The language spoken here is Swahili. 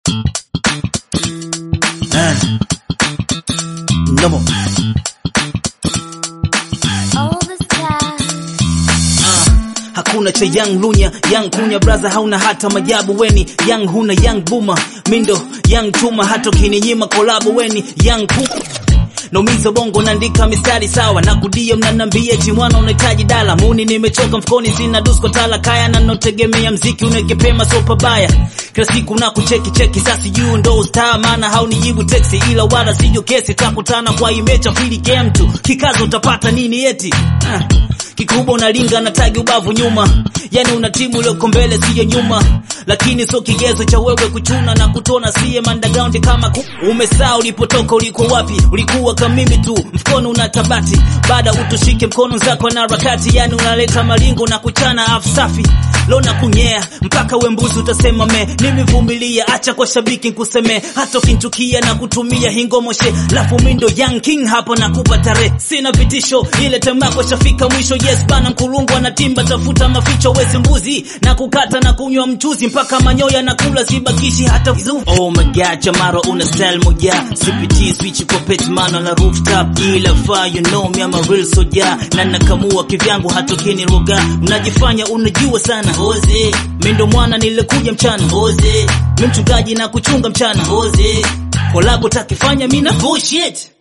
Eh. Nomo. All the time. Hakuna cha young lunya young kunya braza, hauna hata majabu weni young huna young buma mindo young chuma, hata ukininyima kolabo weni young ku Naumiza bongo naandika mistari sawa na kudia, mnanambia eti mwana unahitaji dala muni, nimechoka mfukoni, sina dusko tala kaya na notegemea mziki unegepema sopa baya kila siku na kucheki cheki, sasa juu ndo star, maana haunijibu teksi, ila wala sijo kesi, takutana kwa imecha fili game tu kikazo, utapata nini eti ah. Kikubwa unalinga na tagi ubavu nyuma, yani una timu iliyoko mbele siyo nyuma, lakini sio kigezo cha wewe kuchuna na kutona siye underground kama ku... Umesaa ulipotoka, ulikuwa wapi? Ulikuwa kama mimi tu, mfukoni una tabati, baada utushike mkono zako na harakati, yani unaleta malingo na kuchana afu safi leo na kunyea mpaka we mbuzi utasema me, nimevumilia, acha kwa shabiki nkuseme, hata ukinchukia na kutumia hingomoshe, lafu mindo young king hapo na kupa tarehe, sina vitisho, ile temako shafika mwisho. Yes bana, mkulungu anatimba, tafuta maficho, wezi mbuzi na kukata na kunywa mchuzi mpaka manyoya na kula, sibakishi hata vizu. Oh my god, Chamaro una style moja, CPT switch kwa petmano na rooftop, ila fire you know me I'm a real soldier, na nakamua kivyangu hatokeni roga, mnajifanya unajua sana Oze, mi ndo mwana nilikuja mchana Oze, mi mchungaji na kuchunga mchana Oze, kolabo takifanya mina bullshit